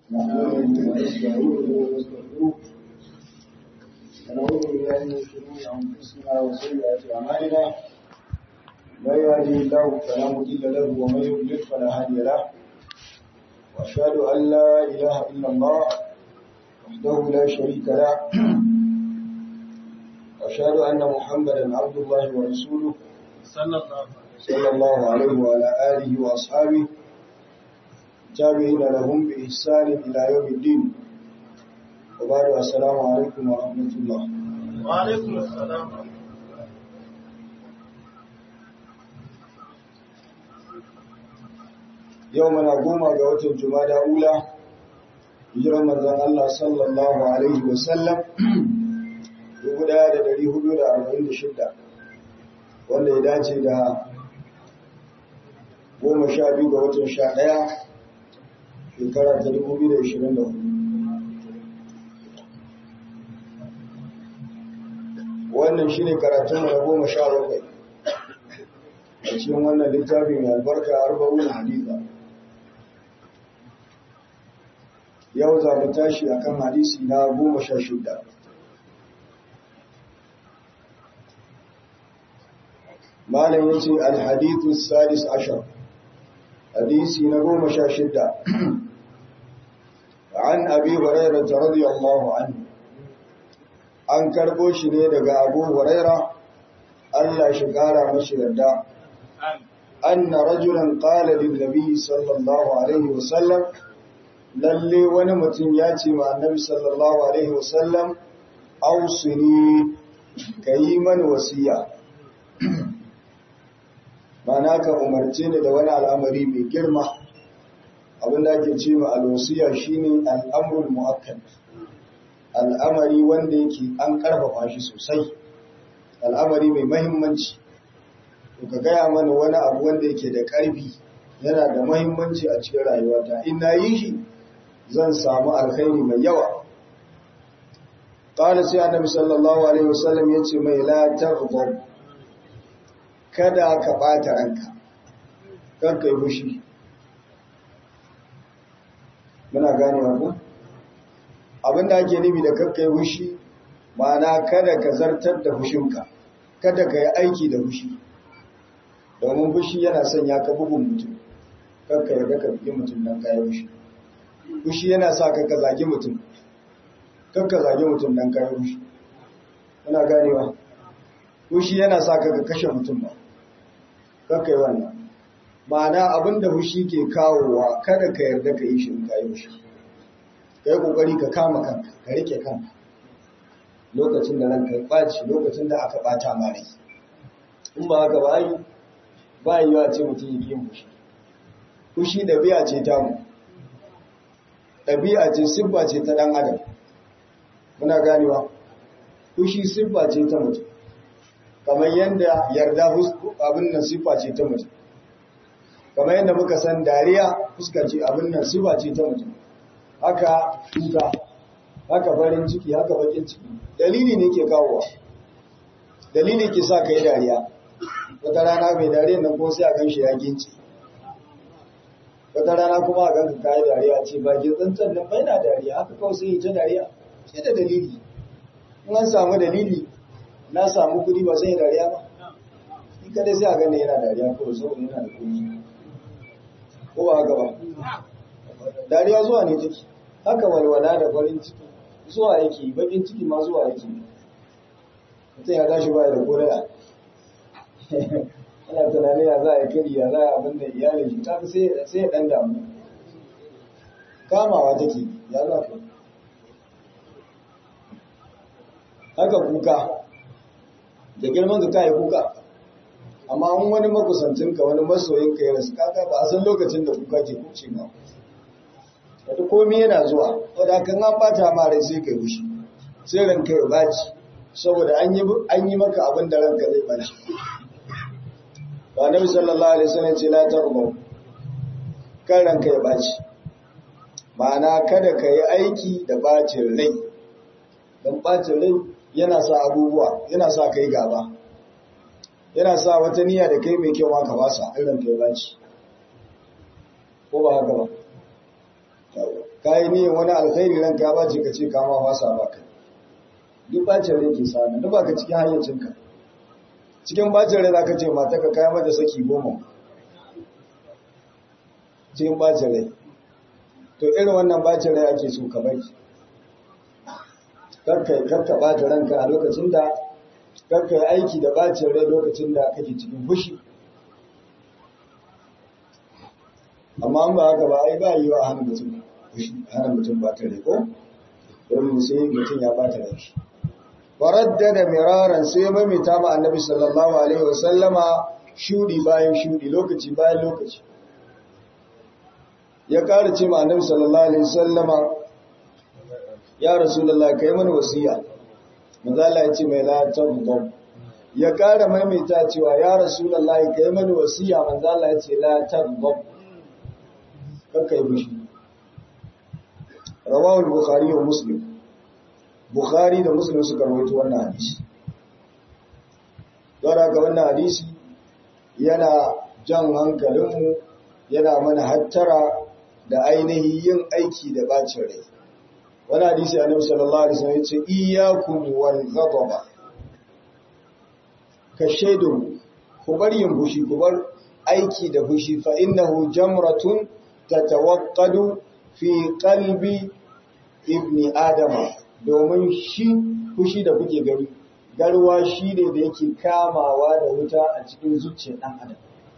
نحمده ونستعينه ونستغفره ونعوذ بالله من شرور انفسنا وسيئات اعمالنا من يهده الله فلا مضل له ومن يضلل فلا هادي له واشهد ان لا اله الا الله وحده لا شريك له واشهد ان محمدا عبد الله ورسوله صلى الله عليه وسلم صلى الله عليه وعلى اله واصحابه تابعين لهم بإحسان إلى يوم الدين وبعد السلام عليكم ورحمة الله وعليكم السلام يومنا قوم قوة الجمادى أولى hijirar manzon Allah sallallahu Alaihi wasallam 1446 wanda ya dace da goma sha biyu ga watan sha ɗaya shekara ta 2024 wannan shi ne karatun na goma sha bakwai a cikin wannan littafin mai albarka arba'un haditha yau za mu tashi a kan hadisi na goma sha shida malam ya ce alhadithu sadis ashar hadisi na goma sha shida an abi hurairah radiyallahu anhu an karbo shi ne daga abu huraira Allah shi kara mashi yarda anna rajulan qala lin nabi sallallahu alaihi wasallam lalle wani mutum ya ce ma annabi sallallahu alaihi wasallam ausini kayi mani wasiya mana ka umarce ni da wani al'amari mai girma abinda ake ce ma alwasiya shine al'amrul mu'akkad al'amari wanda yake an karfafa shi sosai al'amari mai mahimmanci to ka gaya mana wani abu wanda yake da karfi yana da mahimmanci a cikin rayuwata in na yi shi zan samu alkhairi mai yawa qala sai annabi sallallahu alaihi wasallam yace mai la taghdab kada ka ɓata ranka kan kai fushi muna gane ku abinda ake nufi da kakkai fushi ma'ana kada ka zartar da fushinka kada ka yi aiki da fushi domin fushi yana sanya ka bugun mutum kakka yarda ka bugi mutum don kayi fushi fushi yana sa ka ka zagi mutum kakka zagi mutum don kayi fushi muna ganewa fushi yana sa ka ka kashe mutum ba kakai wannan ma'ana abinda fushi ke kawowa kada ka yarda ka yi shi in kayi fushi ka yi kokari ka kama kanka ka rike kanka lokacin da ranka ya ɓaci lokacin da aka ɓata ma rai in ba haka ba ai ba yi wa ce mutum yake yin fushi fushi ɗabi'a ce ta mu ɗabi'a ce siffa ce ta ɗan adam muna ganewa fushi siffa ce ta mutum kamar yadda yarda abin nan sifa ce ta mutum kamar yadda muka san dariya fuska ce abin nan sifa ce ta mutum haka tuka haka farin ciki haka bakin ciki dalili ne ke kawowa dalili ke sa ka yi dariya wata rana mai dariya nan kuma sai a ganshi ya ginci wata rana kuma a ganka ka yi dariya ce ba ke tsantsan nan bai na dariya haka kawai sai yi ta dariya sai da dalili in an samu dalili na samu kudi ba sai dariya ba in kada sai a gane yana dariya ko saboda yana da kudi ko ba haka ba dariya zuwa ne take haka walwala da farin ciki zuwa yake bakin ciki ma zuwa yake mutum ya tashi ba da kodaya ana tunanin ya za a kiri ya za a abin da iyalin shi ta sai ya dan damu kamawa take ya za ka haka kuka da girman ka kai kuka amma an wani makusancinka wani masoyinka ya rasu kaka ba a san lokacin da kuka ke kuce ba wata komi yana zuwa wadda kan an bata ma rai sai kai wushi sai ranka ya baci saboda an yi maka abin da ranka zai baci ba nabi sallallahu alaihi wasallam ce la tarbu kan ranka ya baci ma'ana kada ka yi aiki da bacin rai don bacin rai yana sa abubuwa yana sa kai gaba yana sa wata niyya da kai mai kyau ka basa irin kai baci ko ba haka ba ka yi niyan wani alkhairi ranka ya bace ka ce ka ma fasa ba kai duk bacin rai ke sami duk ba ka cikin hayyacinka cikin bacin rai za ka ce mata ka kaya mata saki goma cikin bacin rai to irin wannan bacin rai ake so ka bari karka karka bata ranka a lokacin da karka yi aiki da bacin rai lokacin da kake cikin fushi amma an ba haka ba ai ba yi wa hana mutum fushi hana mutum bata rai ko domin sai mutum ya bata rai shi waraddada miraran sai ya mamita ma annabi sallallahu alaihi wasallama shudi bayan shudi lokaci bayan lokaci ya ƙara ce ma annabi sallallahu alaihi wasallama ya rasulullah kai mana wasiya manzala ya ce mai la tabdab ya ƙara maimaita cewa ya rasulullah kai mana wasiya manzala ya ce la tabdab kakka yi fushi rawahu al-bukhari wa muslim bukhari da muslim suka rawaito wannan hadisi don haka wannan hadisi yana jan hankalinmu yana mana hattara da ainihin yin aiki da bacin rai wani hadisi annabi sallallahu alaihi wasallam yace iyyakum wal ghadaba ka shaidu ku bar yin fushi ku bar aiki da fushi fa innahu jamratun tatawaqqadu fi qalbi ibni adama domin shi fushi da kuke gari garwa shi ne da yake kamawa da wuta a cikin zuciyar ɗan adam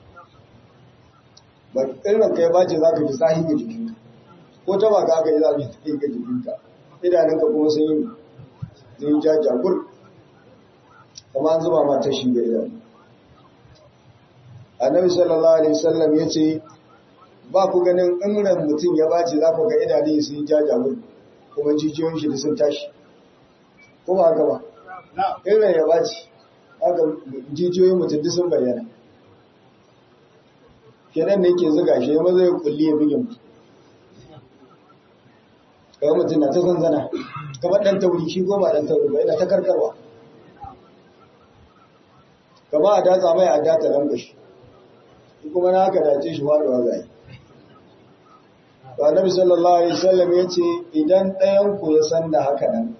ba irin kai ba ce za ka ji zahi ga jikinka ko ta baka aka yi za ka ji zahi ga jikinka idanunka kuma sun yi sun yi jajagur kuma an zuba ma ta shi ga idanu annabi sallallahu alaihi wasallam ya ce ba ku ganin in mutum ya bace za ku ga idanun sun yi jajagur kuma jijiyoyin shi da sun tashi ko ba haka ba irin ya bace haka jijiyoyin mutum duk sun bayyana kenan ne ke zuga shi ya maza ya kulli ya bigin mutum kawai mutum na ta zanzana kamar ɗan tauri shi goma ɗan tauri ba yana ta karkarwa kama a datsa mai a data lambashi kuma na haka dace shi faɗuwa zai Annabi sallallahu alaihi wasallam yace idan ɗayan ku ya san da haka nan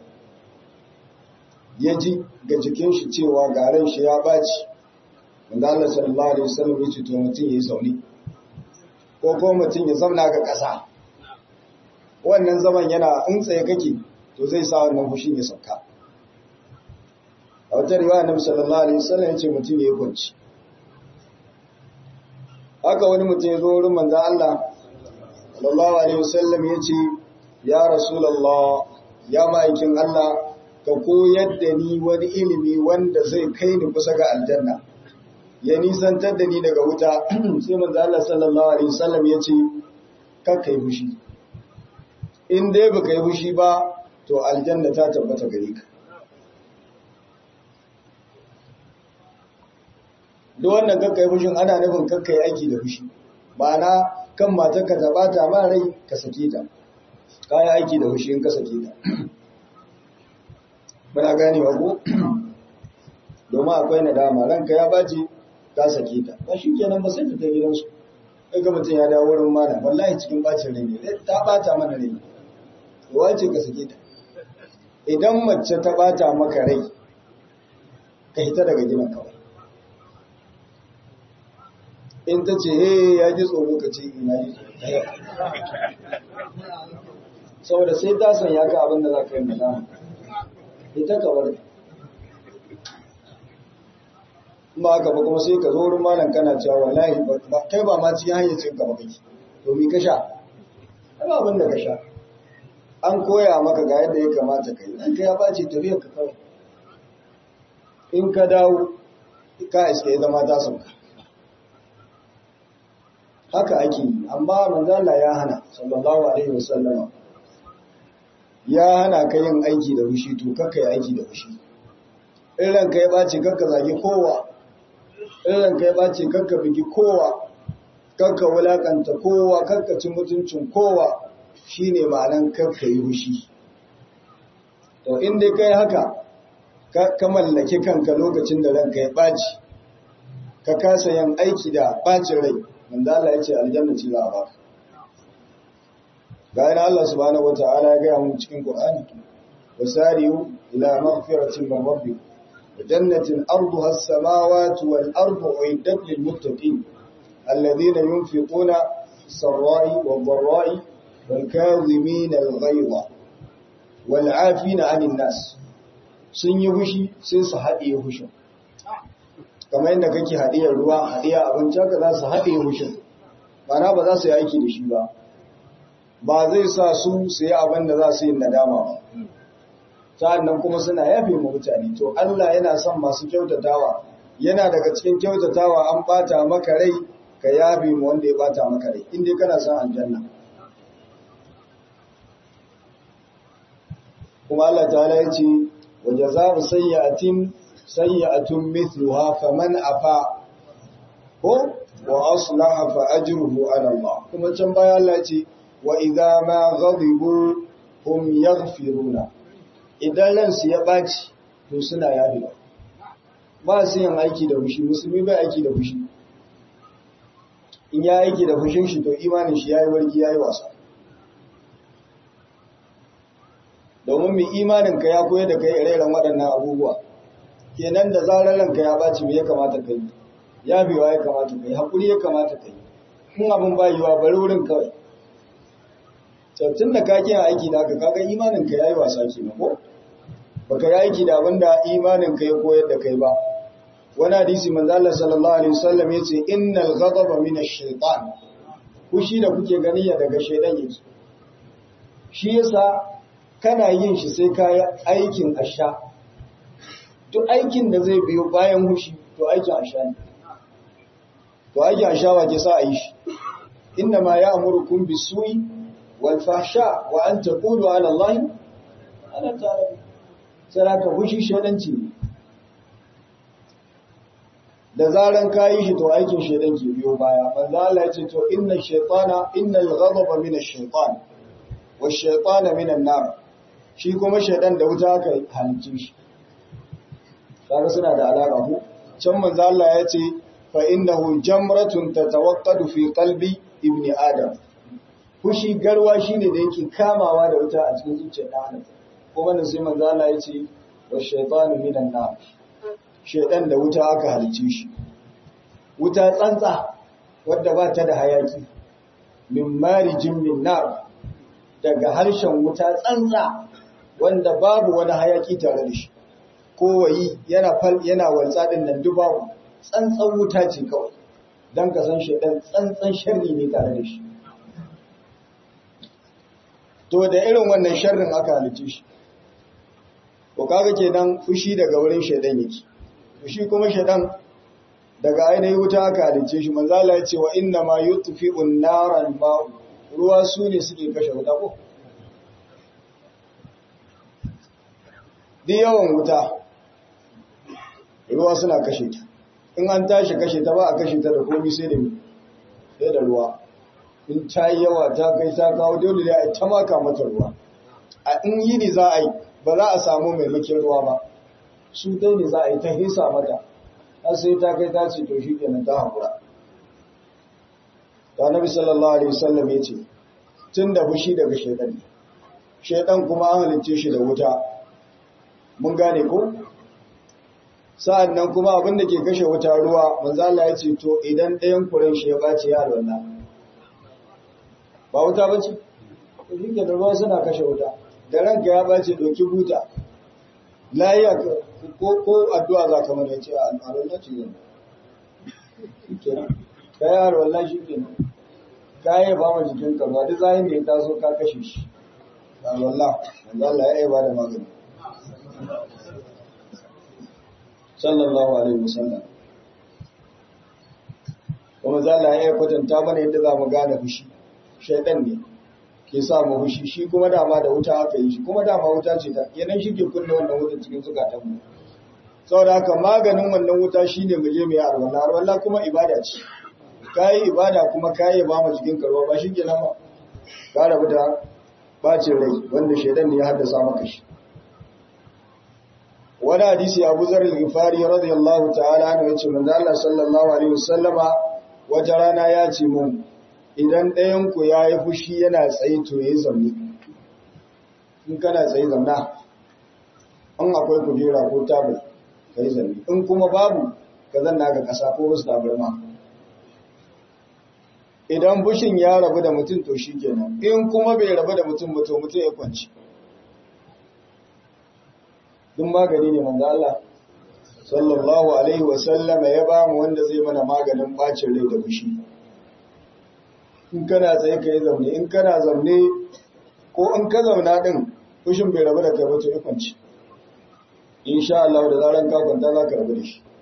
ya ji ga jikin shi cewa garin shi ya baci wanda Allah sallallahu alaihi wasallam yace to mutum yayi zauni ko ko mutum ya zauna ga ƙasa wannan zaman yana in tsaye kake to zai sa wannan fushin ya sauka a wata riwaya Annabi sallallahu alaihi wasallam yace mutum yayi kwanci haka wani mutum ya zo wurin manzo Allah sallallahu alaihi wasallam yace ya rasulullah ya ma'aikin Allah ka koyar da ni wani ilimi wanda zai kai ni kusa ga aljanna ya nisantar da ni daga wuta sai manzo Allah sallallahu alaihi wasallam yace kar kai fushi in dai baka yi fushi ba to aljanna ta tabbata gare ka duk wannan kakkai fushin ana nufin kakkai aiki da fushi ma'ana kan matarka ta bata ma rai ka sake ta ka yi aiki da fushi in ka sake ta muna ganewa ko domin akwai nadama ranka ya bace ka sake ta ba shi kenan ba sai ta gidansu kai ga mutum ya dawo wurin mana wallahi cikin bacin rai ne ta bata mana rai wace ka sake ta idan mace ta bata maka rai ka hita daga gidan kawai in ta ce he ya ji tsoro ka ce ina ji saboda sai ta san ya ga abin da za ka yi mana ita ka bar ba haka ba kuma sai ka zo wurin malam kana cewa wallahi ba kai ba ma cikin hanyar cin ka ba kake to mi ka sha ba abin da ka sha an koya maka ga yadda ya kamata ka yi dan ka ya bace tafiyar ka kawai in ka dawo ka iske zama ta sauka haka ake yi amma manzala ya hana sallallahu alaihi wasallam ya hana ka yin aiki da fushi to kakka yi aiki da fushi in ranka ya bace kakka zagi kowa in ranka ya bace kakka bigi kowa kakka wulakanta kowa kakka ci mutuncin kowa shine ma'anan kakka yi fushi to in dai kai haka ka mallake kanka lokacin da ranka ya baci ka kasa yin aiki da bacin rai wanda Allah ya ce aljanna ce za a baka ga yana Allah subhanahu wata'ala ya gaya mu cikin Qur'ani wasari'u ila maghfiratin min rabbikum wa jannatin arduha as-samawati wal ardu uiddat lil muttaqin alladhina yunfiquna sarra'i wad dharra'i wal kadhimina al ghayza wal 'afina 'anil nas sun yi fushi sai su haɗe fushin kamar yadda kake haɗiyar ruwa haɗiya abinci haka za su haɗe fushin mana ba za su yi aiki da shi ba ba zai sa su su yi abin da za su yi nadama ba sa'annan kuma suna yafe mu mutane to Allah yana son masu kyautatawa yana daga cikin kyautatawa an bata maka rai ka yafe mu wanda ya bata maka rai inda kana son aljanna kuma Allah ta'ala ya ce wa jazaa'u sayyi'atin sayyi'atun mithluha faman afa ko wa aslaha fa ajruhu ala Allah kuma can baya Allah ya ce wa idza ma ghadibu hum yaghfiruna idan ransu ya baci to suna yafi ba su yin aiki da fushi musulmi bai aiki da fushi in ya aiki da fushin shi to imanin shi yayi wargi yayi wasa domin mai imanin ka ya koyar da kai ire-iren waɗannan abubuwa kenan da zarar ranka ya baci me ya kamata kai ya biwa ya kamata kai hakuri ya kamata kai kun abin bayuwa bari wurin kawai tun da ka kiyan aiki da aka kaga imanin ka yayi wasa kenan ko baka yi aiki da abinda imanin ka ya koyar da kai ba wani hadisi manzo Allah sallallahu alaihi wasallam yace innal ghadaba min ash-shaytan kushi da kuke gani ya daga shaydan yake shi yasa kana yin shi sai ka yi aikin asha duk aikin da zai biyo bayan hushi to aikin asha ne to aikin asha wa ke sa a yi shi inna ma ya'murukum bis-su'i والفحشاء وأن تقولوا على الله ألا تعلم سلاك fushi shedanci ne da zaran kayi shi to aikin shedan ke biyo baya manzo Allah yace to inna shaytana innal ghadaba min ash-shaytan wash-shaytana min an-nar shi kuma shedan da wuta aka halice shi kaga suna da alaka ko can manzo Allah yace fa innahu jamratun tatawaqqadu fi qalbi ibni adam fushi garwa shine da yake kamawa da wuta a cikin zuciyar ɗan adam kuma nan sai manzo Allah ya ce wa shaytanu minan nar shaytan da wuta aka halice shi wuta tsantsa wadda ba ta da hayaki min marijin min nar daga harshen wuta tsantsa wanda babu wani hayaki tare da shi kowayi yana fal yana waltsa din nan dubawu tsantsan wuta ce kawai dan ka san shaytan tsantsan sharri ne tare da shi to da irin wannan sharrin aka halice shi ko kaga kenan fushi daga wurin shaidan yake fushi kuma shaidan daga ainihin wuta aka halice shi manzo Allah ya ce wa inna ma yutfi'un naran ma ruwa su ne suke kashe wuta ko duk yawan wuta ruwa suna kashe ta in an tashi kashe ta ba a kashe ta da komai sai da sai da ruwa in ta yi yawa ta kai ta kawo dole ne a ta maka mata ruwa a in yi ne za a yi ba za a samu maimakin ruwa ba su dai ne za a yi ta hisa mata har sai ta kai ta ce to shi kenan ta haƙura ta nabi sallallahu alaihi wasallam ya ce tun da fushi daga shaidan ne shaidan kuma an halicce shi da wuta mun gane ko sa'an nan kuma abin da ke kashe wuta ruwa manzo Allah ya ce to idan ɗayan kuren shi ya bace ya alwala ba wuta ba ce shi da ruwa suna kashe wuta da ranka ya bace doki buta layiya ko ko addu'a za ka mana ce a alwala ce zan shi kenan ka yi alwala shi kenan ka yi ba ma jikin ka ba duk zahin da ya taso ka kashe shi alwala manzo Allah ya yi ba da magani sallallahu alaihi wasallam kuma zalla ya kwatanta mana yadda za mu gane fushi shaidan ne ke sa mu fushi shi kuma dama da wuta aka yi shi kuma dama wuta ce ta yanan shi ke kunna wannan wuta cikin zukatan mu saboda haka maganin wannan wuta shine mu je mu yi arwala arwala kuma ibada ce kai ibada kuma kai ba mu cikin karwa ba shi kenan ba ka rabu da bacin rai wanda shaidan ne ya haddasa maka shi wani hadisi abu zarar gifari radiyallahu ta'ala anhu yace manzo Allah sallallahu alaihi wasallama wata rana ya ce mun idan ɗayanku ya yi fushi yana tsaye to ya yi zamne in kana tsaye zamna an akwai kujera ko tabul ka yi zamne in kuma babu ka zanna ga ƙasa ko wasu tabarma idan fushin ya rabu da mutum to shi kenan in kuma bai rabu da mutum ba to mutum ya kwanci duk magani ne manzo Allah sallallahu alaihi wa sallama ya ba mu wanda zai mana maganin bacin rai da fushi in kana tsaye ka yi zaune in kana zaune ko in ka zauna din fushin bai rabu da kai ba to ya kwanci insha Allah da zaran ka kwanta za ka rabu da shi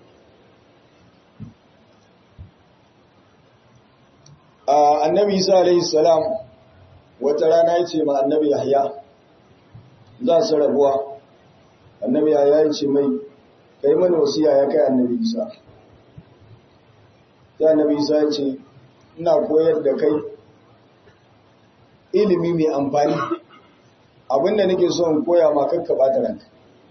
annabi Isa alaihi salam wata rana ya ce ma annabi Yahya za su rabuwa annabi Yahya ya ce mai kai mana wasiya ya kai annabi Isa sai annabi Isa ya ce ina koyar da kai ilimi mai amfani abinda nake so in koya ma kakka bata ranka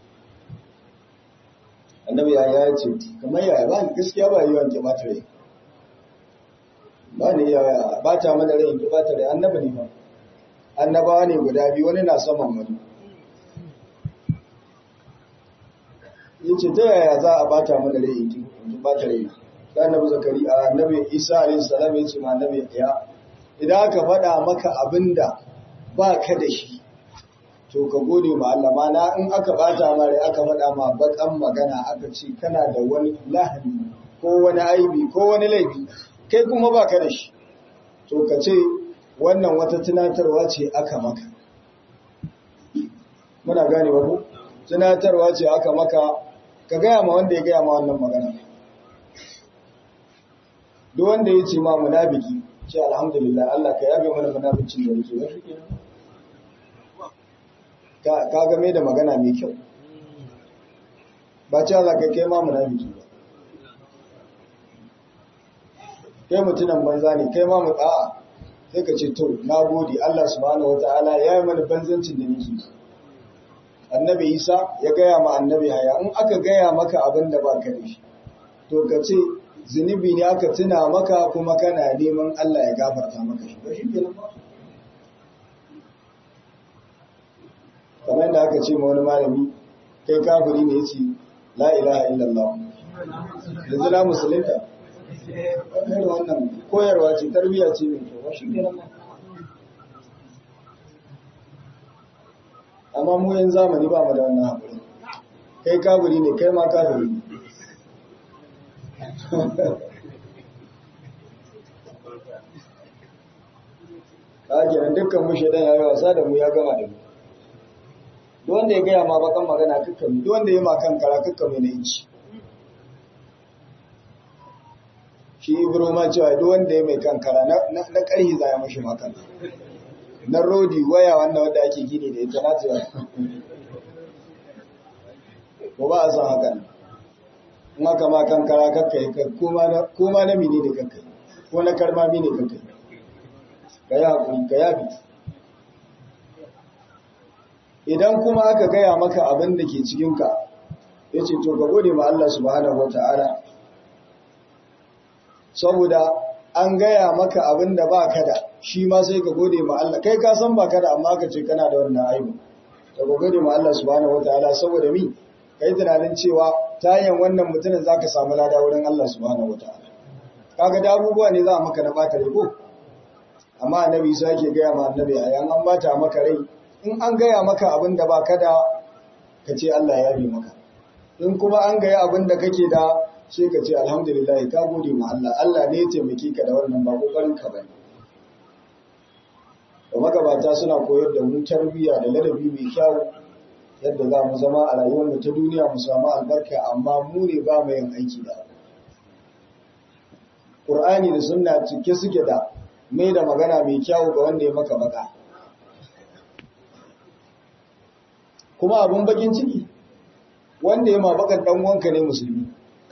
annabi Yahya ya ce kamar yaya ba gaskiya ba yi wanke bata rai ba ne ya bata mana rai ki bata rai annabi ne ba annabawa ne guda biyu wani na saman wani yace ta yaya za a bata mana rai ki bata rai da annabi zakari a annabi isa alayhi salam yace ma annabi ya idan aka faɗa maka abinda ba ka da shi to ka gode ma Allah mana in aka bata ma rai aka faɗa ma bakan magana aka ce kana da wani lahani ko wani aibi ko wani laifi kai kuma ba ka da shi to ka ce wannan wata tunatarwa ce aka maka muna gane ba ku tunatarwa ce aka maka ka gaya ma wanda ya gaya ma wannan magana duk wanda ya ce ma munafiki ce alhamdulillah Allah ka yabe mana munaficin da yake wani ka ka game da magana mai kyau ba ce za ka kai ma munafiki ba kai mutunan banza ne kai ma muta'a sai ka ce to na gode Allah subhanahu wataala ya yi mana banzancin da nake annabi Isa ya gaya ma annabi Haya in aka gaya maka abin da baka da shi to ka ce zunubi ne aka tuna maka kuma kana neman Allah ya gafarta maka shi ba shi kenan ba kamar da aka ce ma wani malami kai kafiri ne yace la ilaha illallah yanzu na musulunta wannan wannan koyarwa ce tarbiyya ce mai kyau shi ne amma mu yan zamani ba mu da wannan haƙuri kai kafiri ne kai ma kafiri ne ka kenan dukkan mu shaidan ya yi wasa da mu ya gama da mu duk wanda ya gaya ma bakan magana kakkan duk wanda ya ma kan kara kakkan mai na inci shi ibro ma cewa duk wanda ya mai kankara na ƙarhi za ya mashi makan na rodi waya wanda wadda ake gini da ita na cewa ko ba a san hakan in aka ma kankara kakka yi koma na mini da kakka ko na karma mini kakka ka yi haƙuri ka yabi idan kuma aka gaya maka abin da ke cikinka ya ce to ka gode ma Allah subhanahu wa ta'ala saboda an gaya maka abin da ba ka da shi ma sai ka gode ma Allah kai ka san ba ka da amma ka ce kana da wannan aibu to ka gode ma Allah subhanahu wataala saboda mi kai tunanin cewa tayin wannan mutumin zaka samu lada wurin Allah subhanahu wataala kaga da abubuwa ne za a maka na bata rai ko amma annabi sai yake gaya ma annabi ayan an bata maka rai in an gaya maka abin da ba ka da ka ce Allah ya bi maka in kuma an gaya abin da kake da sai ka ce alhamdulillah ka gode ma Allah Allah ne ya taimake ka da wannan ba kokarin ka bane da magabata suna koyar da mu tarbiyya da ladabi mai kyau yadda za mu zama a rayuwar mu ta duniya mu samu albarka amma mu ne ba mu yin aiki da Qur'ani da sunna cike suke da mai da magana mai kyau ga wanda ya maka baka kuma abun bakin ciki wanda ya ma bakan dan wanka ne musulmi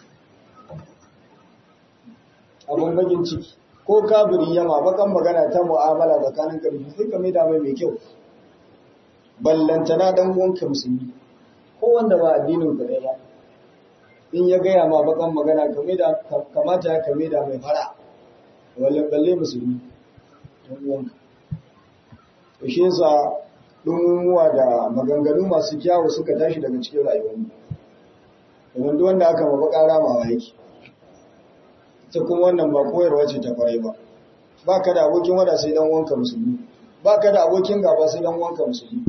abin bagin ciki ko kafiri yama bakan magana ta mu'amala tsakanin karfi sai ka mai da mai mai kyau ballantana dan uwanka musulmi ko wanda ba addinin ka ba in ya gaya ma bakan magana ka mai da kamata ka mai da mai fara wale balle musulmi ɗan uwanka to shi yasa ɗumuwa da maganganu masu kyawu suka tashi daga cikin rayuwarmu domin duk wanda aka mabu ƙara mawa yake ta kuma wannan ba koyarwa ce ta kwarai ba ba ka da abokin wada sai dan wanka musulmi ba ka da abokin gaba sai dan wanka musulmi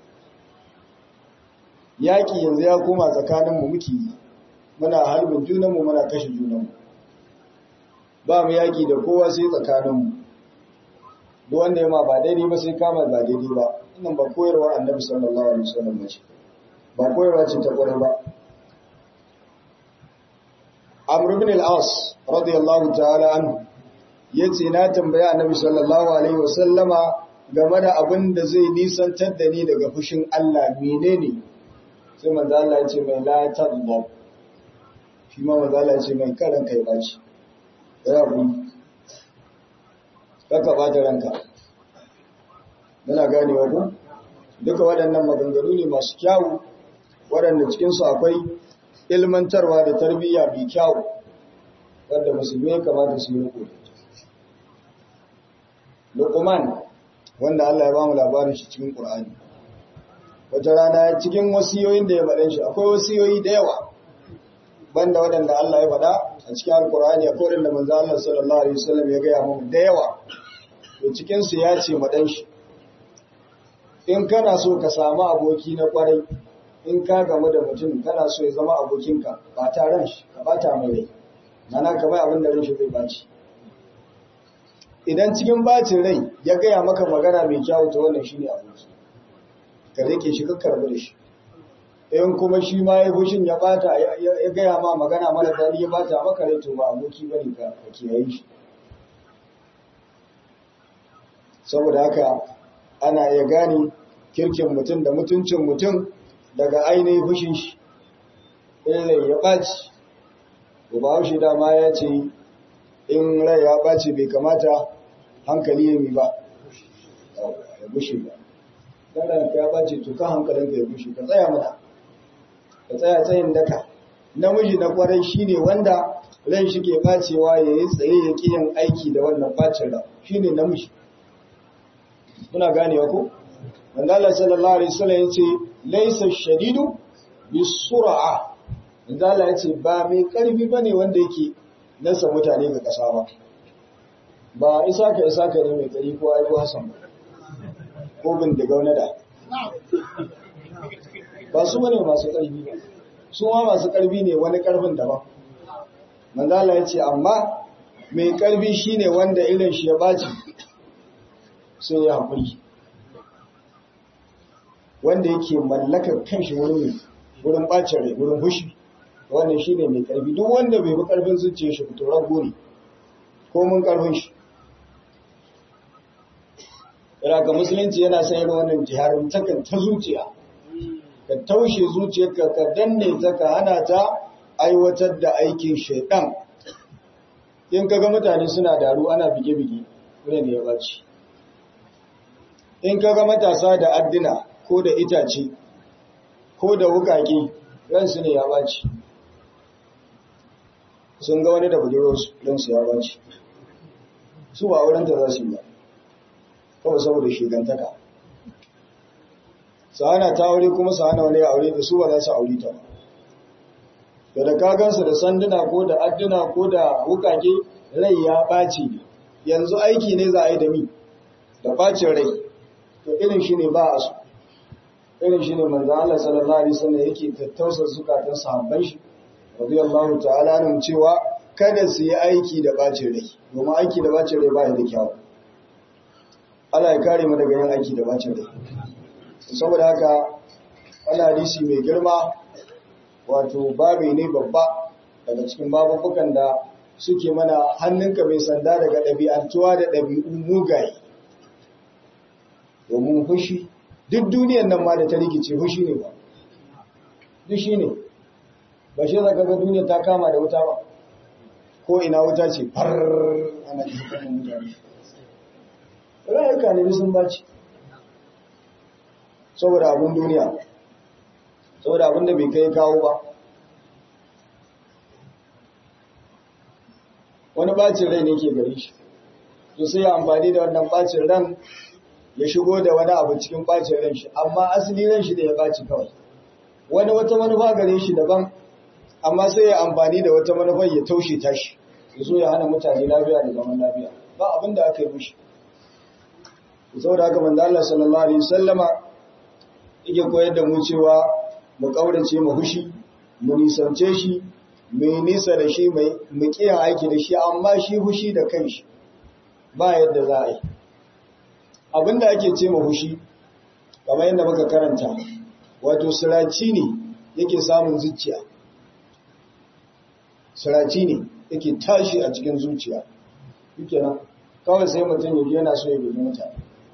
yaƙi yanzu ya koma tsakaninmu muke yi muna harbin junanmu muna kashe junanmu ba mu yaƙi da kowa sai tsakaninmu duk wanda ya ma ba daidai ba sai kama ba daidai ba wannan ba koyarwa annabi sallallahu alaihi wasallam ba ce ba koyarwa ce ta kwarai ba Amr ibn al-As radiyallahu ta'ala anhu yace na tambaya Annabi sallallahu alaihi wasallama game da abin da zai nisantar da ni daga fushin Allah menene sai manzo Allah ya ce mai la tadhab shi ma manzo Allah ya ce mai karan kai baci ya ku kaka bata ranka muna ganewa ku duka waɗannan maganganu ne masu kyawu waɗanda cikinsu akwai ilmantarwa da tarbiyya mai kyau wanda musulmi ya kamata su yi riko Luqman wanda Allah ya bamu labarin shi cikin Qur'ani wata rana cikin wasiyoyin da ya faɗa shi akwai wasiyoyi da yawa banda waɗanda Allah ya faɗa a cikin Al-Qur'ani akwai waɗanda manzo Allah sallallahu alaihi wasallam ya gaya mu da yawa to cikin su ya ce madan shi in kana so ka samu aboki na kwarai in ka gamu da mutum kana so ya zama abokinka ba ta ran shi ka bata mai rai mana ka bai abin da ran shi zai baci idan cikin bacin rai ya gaya maka magana mai kyau to wannan shine aboki ka rike shi ka karbi da shi in kuma shi ma ya fushin ya bata ya gaya ma magana mara daɗi ya bata maka rai to ba aboki bane ka ka kiyaye shi saboda haka ana iya gane kirkin mutum da mutuncin mutum daga ainihin fushin shi rai ya ɓaci ba haushe dama ya ce in rai ya ɓaci bai kamata hankali ya mi ba ya bushe ba don ranka ya ɓaci to kan hankalinka ya bushe ka tsaya mana ka tsaya tsayin daka namiji na kwarai shine wanda ran shi ke ɓacewa ya yi tsaye ya ƙi yin aiki da wannan ɓacin ran shine namiji kuna ganewa ko wanda Allah sallallahu alaihi wasallam yace laysa shadidu bisur'a wanda Allah yace ba mai karfi bane wanda yake nasa mutane ga kasa ba ba isa ka isa ka ne mai kari ko ai ko Hassan ko bin da gaunada ba su bane masu karfi ba su ma masu karfi ne wani karfin daban manzo Allah yace amma mai karfi shine wanda irin shi ya baci sai ya haƙuri wanda yake mallakar kanshi wurin wurin ɓacin rai wurin hushi wannan shi ne mai ƙarfi duk wanda bai bi ƙarfin zuciya shi fito rago ne ko mun ƙarfin shi ga musulunci yana sayar wannan jiharin takan ta zuciya ka taushe zuciyarka ka danne ta ka hana ta aiwatar da aikin shaidan in ka ga mutane suna daru ana bige-bige wani ne ya baci in ka ga matasa da addina ko da itace ko da wukaki ransu ne ya baci sun ga wani da budurarsu ransu ya baci su ba wurinta za su yi ba kawai saboda shigantaka su hana ta aure kuma su hana wani aure da su ba za su aure ta ba da da kagansu da sanduna ko da adduna ko da wukake rai ya ɓaci ne yanzu aiki ne za a yi da mi da ɓacin rai to irin shi ne ba a so irin shi ne manzo Allah sallallahu alaihi wasallam yake tattausa zukatan sahabban shi radiyallahu ta'ala nan cewa kada su yi aiki da ɓacin rai domin aiki da ɓacin rai ba ya da kyau Allah ya kare mu daga yin aiki da ɓacin rai saboda haka wani hadisi mai girma wato babi ne babba daga cikin babubukan da suke mana hannunka mai sanda daga ɗabi'antuwa da ɗabi'u mugaye domin fushi duk duniyan nan ma da ta rikice fushi ne ba duk shi ne ba shi zaka ga duniya ta kama da wuta ba ko ina wuta ce far ana jikin mutane rayuka ne sun baci saboda abin duniya saboda abin da bai kai kawo ba wani bacin rai ne ke gare shi to sai ya amfani da wannan bacin ran ya shigo da wani abu cikin bacin ran shi amma asali ran shi da ya baci kawai wani wata manufa gare shi daban amma sai ya amfani da wata manufar ya taushe tashi ya zo ya hana mutane lafiya da zaman lafiya ba abin da aka yi mushi saboda haka manzo Allah sallallahu alaihi wasallama yake koyar da mu cewa mu kaurace mu hushi mu nisance shi mu nisa da shi mai mu kiyan aiki da shi amma shi hushi da kanshi ba yadda za a yi abinda ake ce mu hushi kamar yadda muka karanta wato siraci ne yake samun zuciya siraci ne yake tashi a cikin zuciya shikenan kawai sai mutum yaji yana so ya guji mutane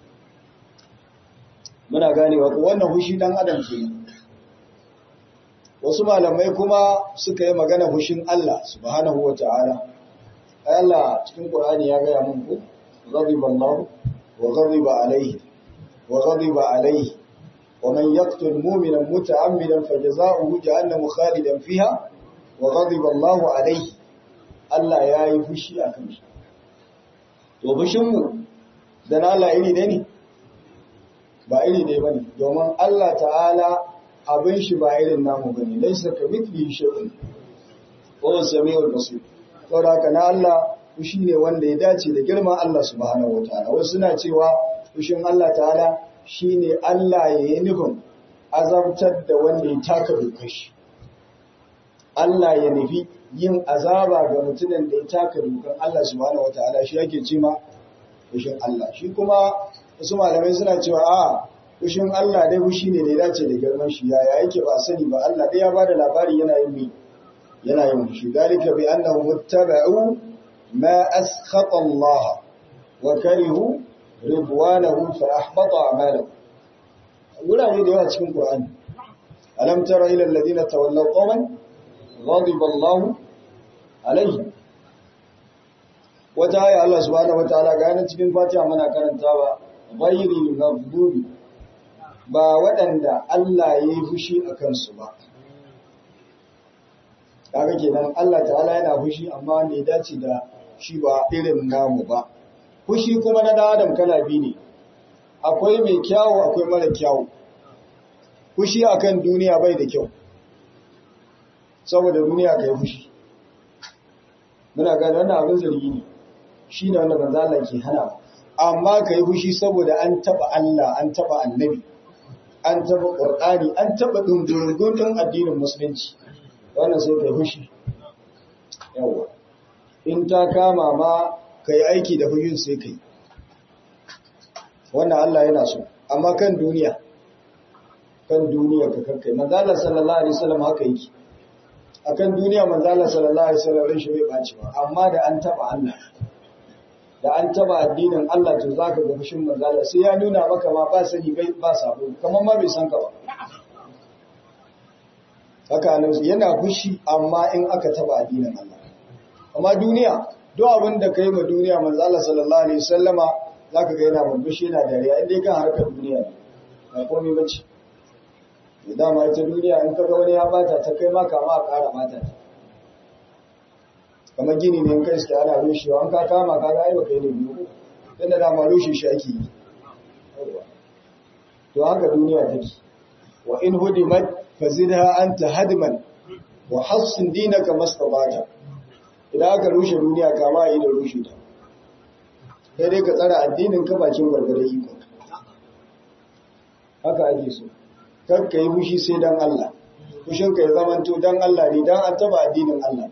muna ganewa ko wannan hushi dan adam ke wasu malamai kuma suka yi magana hushin Allah subhanahu wata'ala ai Allah cikin Qur'ani ya gaya mun ku ghadiba Allah wa ghadiba alayhi wa ghadiba alayhi wa man yaqtul mu'mina muta'ammidan fajaza'uhu jahannamu khalidan fiha wa ghadiba Allah alayhi Allah ya yi fushi akan shi to fushin mu da na Allah iri ne ne ba iri ne bane domin Allah ta'ala abin shi ba irin namu bane laysa kamithlihi shay'un wa samiul basir saboda haka na Allah fushi ne wanda ya dace da girman Allah subhanahu wataala wasu suna cewa fushin Allah ta'ala shine Allah ya yi nufin azabtar da wanda ya taka dokar shi Allah ya nufi yin azaba ga mutumin da ya taka dokar Allah subhanahu wataala shi yake cima fushin Allah shi kuma wasu malamai suna cewa a fushin Allah dai fushi ne da ya dace da girman shi yaya yake ba sani ba Allah dai ya bada labari yana yin mi yana yin fushi dalika bi annahum muttaba'u ma askhata Allah wa karihu ridwanahu fa ahbata a'malahum wurare da yawa cikin Qur'ani alam tara ila alladhina tawallaw qawman ghadiba Allah alayhi wata aya Allah subhanahu wataala ga yana cikin Fatiha muna karantawa ghayril maghdubi ba waɗanda Allah ya yi fushi a kansu ba kaga kenan Allah ta'ala yana fushi amma wanda ya dace da shi ba irin namu ba fushi kuma na dan adam kala biyu ne akwai mai kyawu akwai mara kyawu fushi akan duniya bai da kyau saboda duniya kai fushi muna gane wannan abin zargi ne shi ne wanda manzo Allah ke hana amma kai fushi saboda an taba Allah an taba annabi an taba qur'ani an taba dungurungun din addinin musulunci wannan sai kai fushi yawa in ta kama ma kai aiki da fushin sai kai wannan Allah yana so amma kan duniya kan duniya ka kakkai manzo Allah sallallahu alaihi wasallam haka yake akan duniya manzo Allah sallallahu alaihi wasallam ran shi bai baci ba amma da an taba Allah da an taba addinin Allah to zaka ga fushin manzo Allah sai ya nuna maka ma ba sani bai ba sabo kamar ma bai san ka ba haka annabi yana fushi amma in aka taba addinin Allah amma duniya duk abin da kai ma duniya manzo Allah sallallahu alaihi wasallama zaka ga yana murmushi yana dariya in dai kan harkar duniya ne ba komai bace da dama ita duniya in kaga wani ya bata ta kai ma kama a ƙara bata ta kamar gini ne in kai suke ana rushewa an ka kama kaga ai baka yi ne biyu dan da dama rushe shi ake yi to haka duniya take wa in hudimat fazidha anta hadman wa hassin dinaka mastabata idan aka rushe duniya kama yi da rushe ta sai dai ka tsara addinin ka bakin gwargwadon iko haka ake so kar ka yi fushi sai dan Allah fushin ka ya zamanto dan Allah ne dan an taba addinin Allah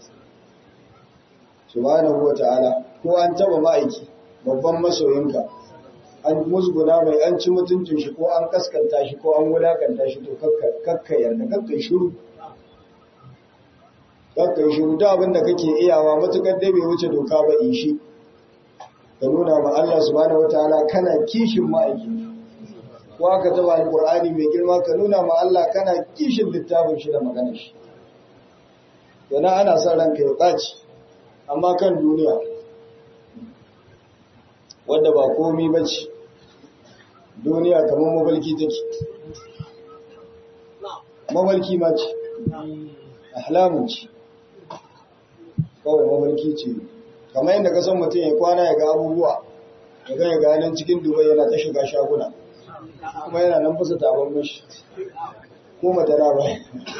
subhanahu wata'ala ko an taba ma'aiki babban masoyinka an musguna mai an ci mutuncin shi ko an kaskanta shi ko an wulakanta shi to kakka yarda kakka shiru kakka shiru da abin da kake iyawa matukar dai bai wuce doka ba in shi ka nuna ma Allah subhanahu wataala kana kishin ma'aiki ko aka taba alqur'ani mai girma ka nuna ma Allah kana kishin littafin shi da maganar shi to na ana son ranka ya baci amma kan duniya wadda ba komi bace duniya kamar mabalki take mabalki ma ce ahlamun ce kawai mabalki ce kamar yadda ka san mutum ya kwana ya ga abubuwa ya ga ya ga nan cikin dubai yana ta shiga shaguna kuma yana nan fasa tabar mashi ko matara ba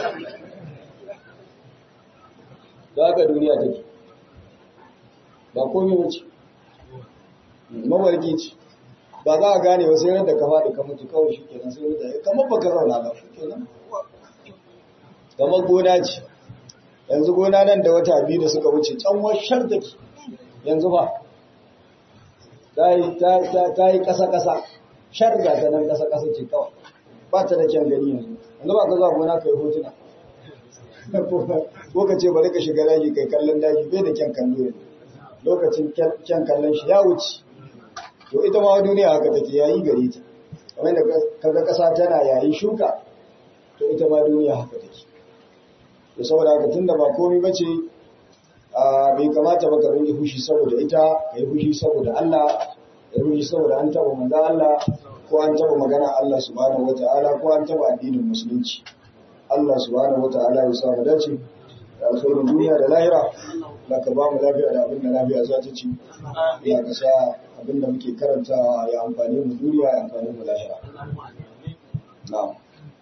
da haka duniya take ba komai ba ce mawarki ce ba za a gane ba sai yadda ka faɗi ka mutu kawai shi kenan sai yadda kamar baka zauna ba shi kenan kamar gona ce yanzu gona nan da wata biyu da suka wuce can washar take yanzu ba ta yi ƙasa-ƙasa shar ga ta nan ƙasa-ƙasa ce kawai ba ta da kyan gani yanzu yanzu ba ka zuwa gona ka yi hotuna ko ka ce bari ka shiga daji kai kallon daji bai da kyan kallo yanzu lokacin kyan kallon shi ya wuce to ita ma duniya haka take yayi gare ta kamar da kaga ƙasa tana yayi shuka to ita ma duniya haka take to saboda haka tunda ba komai bace bai kamata ba ka rinji fushi saboda ita ka yi fushi saboda Allah ka yi fushi saboda an taba manzo Allah ko an taba magana Allah subhanahu wataala ko an taba addinin musulunci Allah subhanahu wataala ya sa mu dace da alkhairin duniya da lahira da ka ba mu lafiya da abin da lafiya za ta ci ya ka sa abin da muke karantawa ya amfani mu duniya ya amfani mu lahira na'am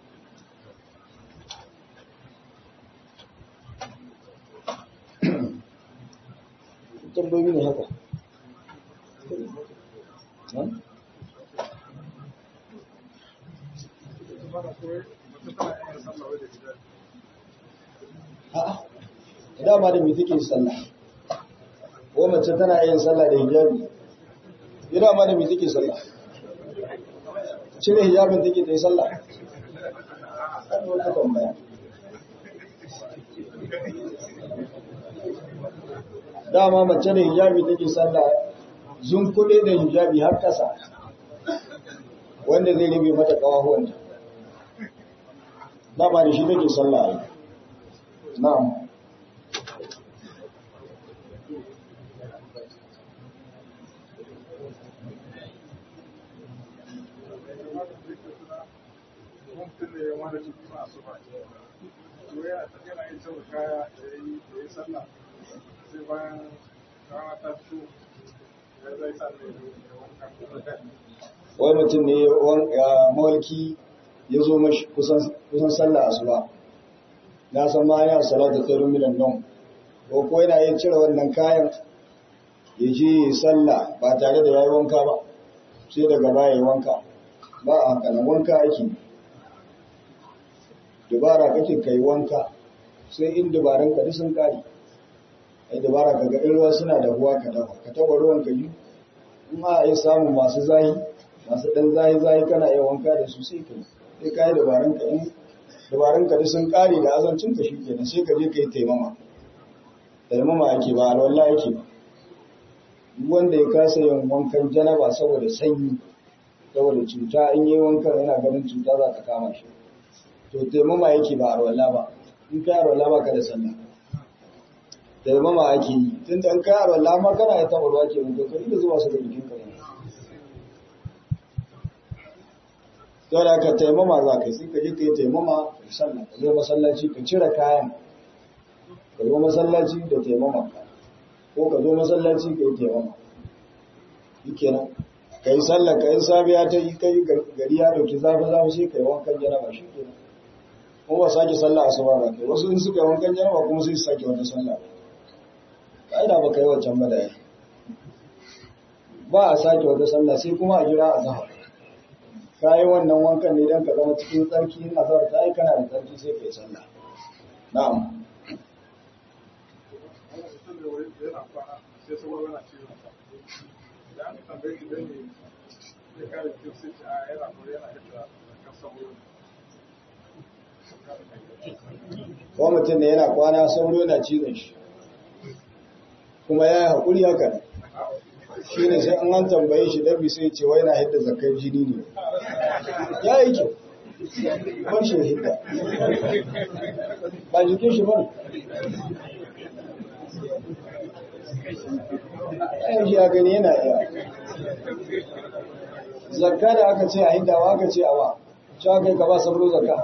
tambayoyi ne haka a'a dama da me take sallah ko mace tana yin sallah da hijabi ya dama da me take sallah cire hijabin take ta yi sallah kan wata tambaya dama mace da hijabi take sallah zun kuɗe da hijabi har ƙasa wanda zai rabe mata ƙawahuwanta dama da shi take sallah ai na'am wai mutum ne ya mawalki ya zo mashi kusan sallah asuba na san ma ya salata khairun minan nan ko ko yana yin cire wannan kayan ya je sallah ba tare da yayi wanka ba sai daga baya yi wanka ba a haka nan wanka ake dubara kake kai wanka sai in dubaran ka sun kare ai dabara ka ga in ruwa suna da ruwa ka dafa ka taba ruwan ka yi in ma ai samu masu zahi masu dan zahi zahi kana iya wanka da su sai ka sai ka yi dabaran ka in dabaran ka sun kare da azancin ka shikenan sai ka je ka yi taimama taimama ake ba alwala yake ba wanda ya kasa yin wankan janaba saboda sanyi saboda cuta in yi wankan yana ganin cuta za ta kama shi to taimama yake ba alwala ba in ka alwala ba ka da sallah taimama ake yi tun da in ka alwala ma kana ya taɓa ruwa ke wanka ka da zuwa su da jikin ka yau da ka taimama za ka yi sai ka je ka yi taimama ka sallah ka zo masallaci ka cire kayan ka zo masallaci da taimama ko ka zo masallaci ka yi taimama shi kenan ka yi sallah ka yi safiya ta yi kai gari ya dauki zafi zafi sai ka yi wankan janaba shi kenan kuma ba sake sallah asuba ba kai wasu in suka yi wankan janaba kuma sai su sake wata sallah ka'ida ba ka yi wancan ba da yi ba a sake wata sallah sai kuma a jira a zahar ka yi wannan wankan ne don ka zama cikin tsarki in azhar ta yi kana da tsarki sai ka yi sallah na'am ko mutum ne yana kwana sauro na cizon shi kuma ya yi haƙuri haka shi ne sai an an tambaye shi dabi sai ce wai na hidda zakar jini ne ya yi kyau ban shi hidda ba jikin shi bane ɗayan shi ya gani yana iya zakka da aka ce a hiddawa aka ce a ba shi aka yi ka ba sauro zakka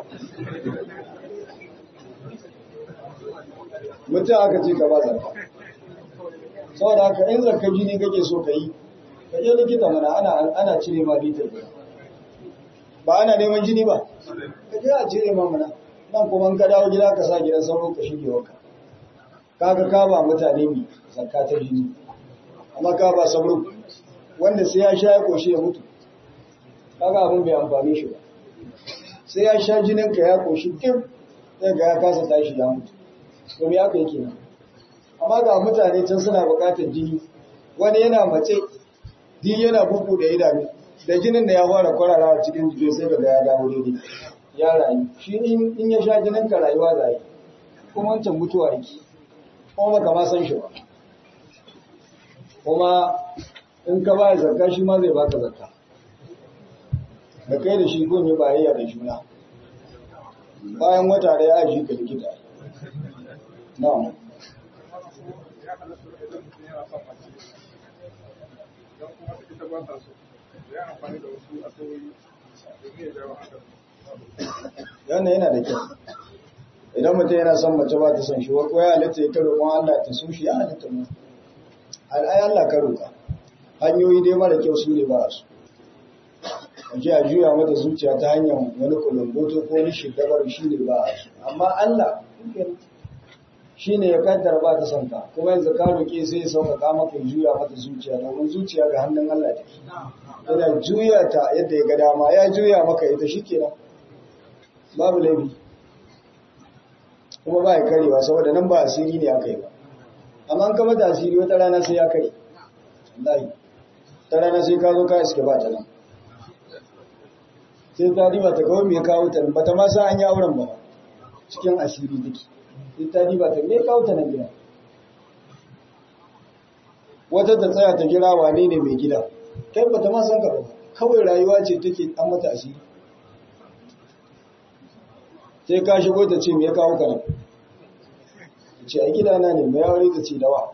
mutum aka ce ka ba zakka saboda haka in zakka jini kake so ka yi ka je likita mana ana ana cire ma litar guda ba ana neman jini ba ka je a cire ma mana nan kuma in ka dawo gida ka sa gidan sauro ka shige wanka kaga ka ba mutane mi zakka ta jini amma ka ba sauro wanda sai ya sha ya koshi ya mutu kaga abin bai amfani shi ba sai ya sha jinin ka ya koshi kim sai ga ya kasa tashi ya mutu to me aka yake nan amma ga mutane can suna buƙatar jini wani yana mace jini yana bugu da idanu da jinin da ya fara kwararawa cikin jikin sai ga ya dawo daidai ya rayu shi in ya sha jinin ka rayuwa da yi kuma wancan mutuwa yake kuma baka ma san shi ba kuma in ka ba zakka shi ma zai baka zakka da kai da shi gun yi bayayya da juna bayan wata da ya shi ka likita na'am yana yana da kyau idan mutum yana son mace ba ta son shi ko ya halitta ya karo kuma Allah ta so shi ya halitta mu al'ayi Allah karo ka hanyoyi dai mara kyau su ne ba su ake a juya mata zuciya ta hanyar wani kulumboto ko wani shigabar shi ne ba su amma Allah shi ne ya kaddara ba ta son ka kuma yanzu ka roƙe sai ya sauƙaƙa maka juya mata zuciya domin zuciya ga hannun Allah take yana juya ta yadda ya ga dama ya juya maka ita shi kenan babu laifi kuma ba ya karewa saboda nan ba asiri ne aka yi ba amma an kama da asiri wata rana sai ya kare wallahi ta rana sai ka zo ka iske ba ta nan sai ta riba ta kawo mai kawo ta ba ta ma sa an yi auren ba cikin asiri take sai ta riba ta mai kawo ta nan gida wata ta tsaya ta gira wane ne mai gida kai ba ta ma san ka ba kawai rayuwa ce take an mata asiri sai ka shigo ta ce me ya kawo ka nan ce a gidana ne mai aure ta ce dawa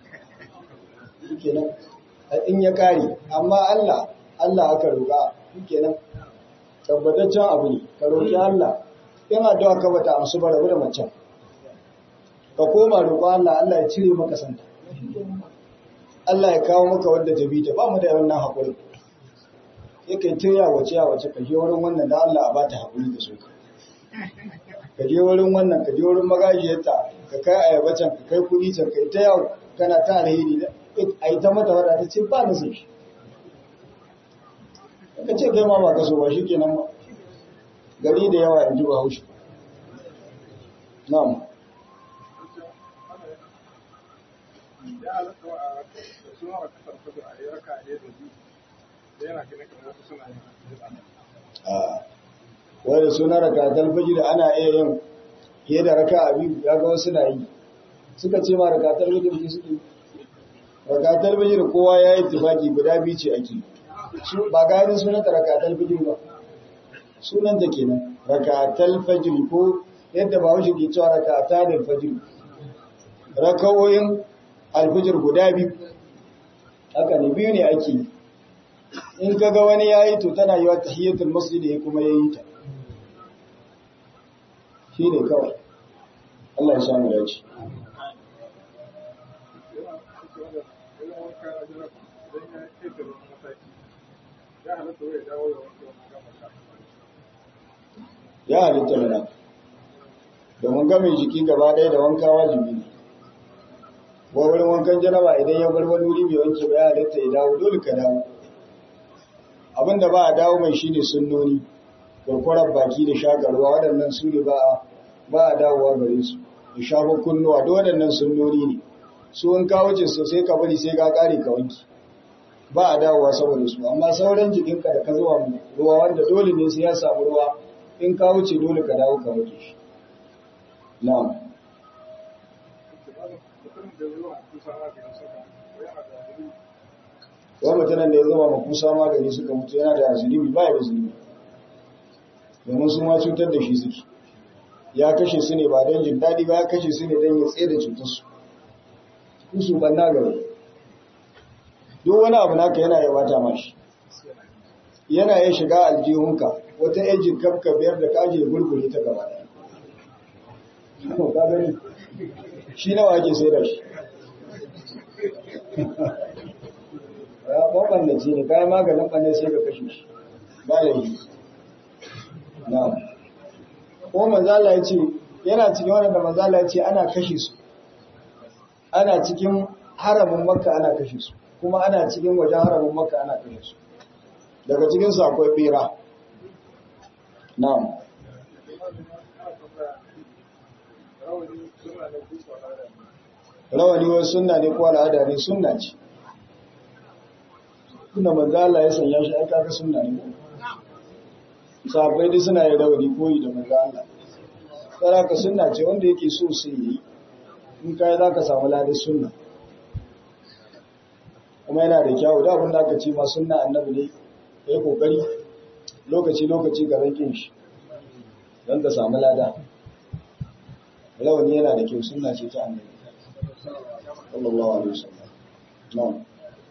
kenan in ya kare amma Allah Allah aka roƙa kenan tabbataccen abu ne ka roƙi Allah in addu'a ka bata amsu ba rabu da macen ka koma roƙo Allah Allah ya cire maka santa Allah ya kawo maka wanda ta bi ta ba mu da wannan haƙuri sai kai ta yawace yawace ka je wurin wannan da Allah a bata haƙuri da soka ka je wurin wannan ka je wurin magajiyarta ka kai ayaba can ka kai kuɗi can kai ta yawo kana ta alheri a yi ta mata wada ta ce ba na sai shi ka ce kai ma ba ka so ba shi kenan ba gari da yawa yanzu ba haushi na'am wai da suna raka talfajir ana iya yin fiye da raka a biyu ya ga wasu na yi suka ce ma raka talfajir ke suke raka talfajir kowa ya yi tufaki guda biyu ce ake ba gani sunan ta raka talfajir ba sunan ta kenan raka talfajir ko yadda ba wuce ke cewa raka ta da alfajir rakawoyin alfajir guda biyu haka ne biyu ne ake yi in kaga wani ya yi to tana yi wa tahiyyatul masjid ya kuma ya yi ta shi ne kawai Allah ya samu dace ya halitta mana domin gamin jiki gaba ɗaya da wanka wajibi ne wa wurin wankan janaba idan ya bar wani wuri bai wanke ba ya halitta ya dawo dole ka dawo abinda ba a dawo mai shine sunnoni kurkurar baki da shakarwa waɗannan su ne ba a dawowa gare su da shafin kunnuwa da waɗannan sunnoni ne su in ka wuce su sai ka bari sai ka ƙare ka wanki ba a dawowa saboda su amma sauran jikinka da ka zuwa ruwa wanda dole ne sai ya samu ruwa in ka wuce dole ka dawo ka wanke shi na'am wa mutanen da ya zama makusa magani suka mutu yana da zunubi ba ya da zunubi domin su ma cutar da shi suke ya kashe su ne ba don jin daɗi ba ya kashe su ne don ya tsaye da cutarsu su banna gaba duk wani abu naka yana ya bata mashi yana ya shiga aljihunka wata ejin kafka biyar da kaje gurgure ta gaba ɗaya shi nawa ake sai da shi ya ɓanɓannaci ne kayan maganin ɓanne sai ka kashe shi ba laifi na ko manzala ya ce yana cikin wanda manzala ya ce ana kashe su ana cikin haramin makka ana kashe su kuma ana cikin wajen haramin makka ana kashe su daga cikinsu akwai bera na'am rawani wai sunna ne ko al'ada ne sunna ce tunda manzo Allah ya sanya shi aka ga sunna ne sahabbai dai suna yin rawani koyi da manzo Allah tsara ka sunna ce wanda yake so sai yi in kai za ka samu ladin sunna kuma yana da kyawu da abin da aka ce ma sunna annabi ne ya yi kokari lokaci lokaci ga rankin shi don ka samu lada rawani yana da kyau sunna ce ta annabi sallallahu alaihi wasallam na'am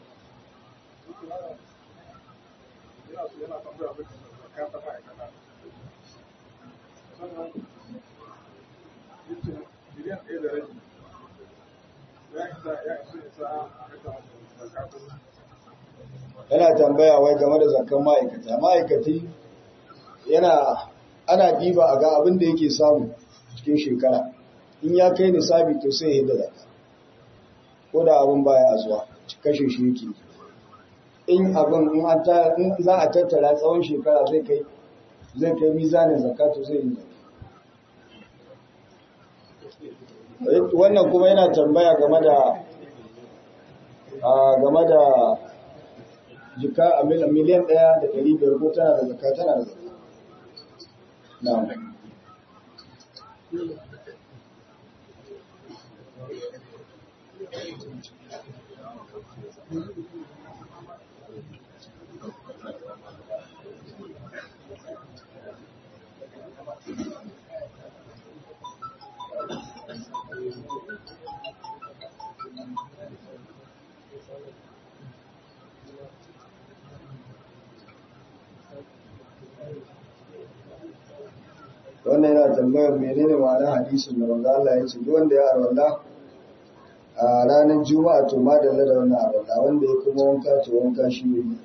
yana tambaya wai game da zakan ma'aikata ma'aikati yana ana diba a ga abin da yake samu cikin shekara in ya kai nisabi to sai ya da zaka ko da abin baya zuwa kashe shi yake in abin in an ta in za a tattara tsawon shekara zai kai zai kai mizanin zakatu zai yi wannan kuma yana tambaya game da game da jika a miliyan ɗaya da ɗari biyar ko tana da zaka tana da zaka na wannan yana tambayar menene ma'anar hadisin da manzo Allah ya ce duk wanda ya arwalla a ranar juma'a to ma da da wannan arwalla wanda ya kuma wanka to wanka shi ne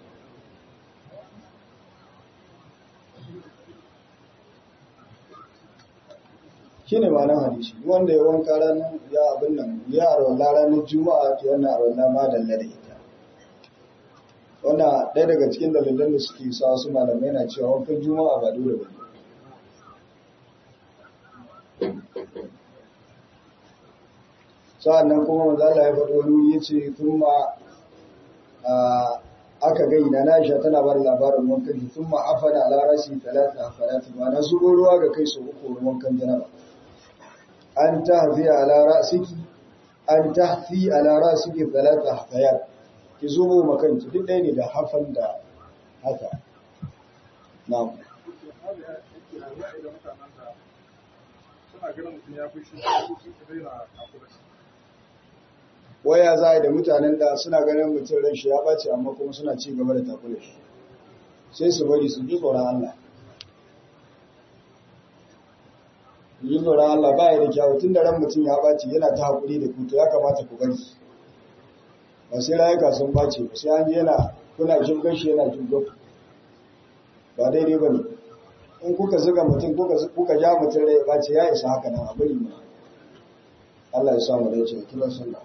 shine ma'anar hadisi duk wanda ya wanka ranar ya abin nan ya arwalla ranar juma'a to wannan arwalla ma da da ita wannan ɗaya daga cikin dalilan da suke sa wasu malamai na cewa wankan juma'a ba dole ba ne sa'annan kuma manzo Allah ya faɗo wani yace kuma aka ga ina na Aisha tana bar labarin wankan shi kuma afana ala rasi talata afarat ma na zubo ruwa ga kai su uku wankan janaba an tahfi ala rasiki an tahfi ala rasiki talata hafayat ki zubo makanki duk ɗaya ne da hafan da haka na'am waya za a yi da mutanen da suna ganin mutum ran shi ya ɓace amma kuma suna ci gaba da takula shi sai su bari su ji tsoron Allah ji tsoron Allah ba ya da kyawu tun da ran mutum ya ɓace yana ta haƙuri da kuto ya kamata ku bari ba sai rayuka sun ɓace ba sai an ji yana kuna jirgin shi yana jirgin ba daidai ba ne in kuka zuga mutum kuka ja mutum rai ya ɓace ya isa haka nan a bari ma Allah ya samu dace kiran sunna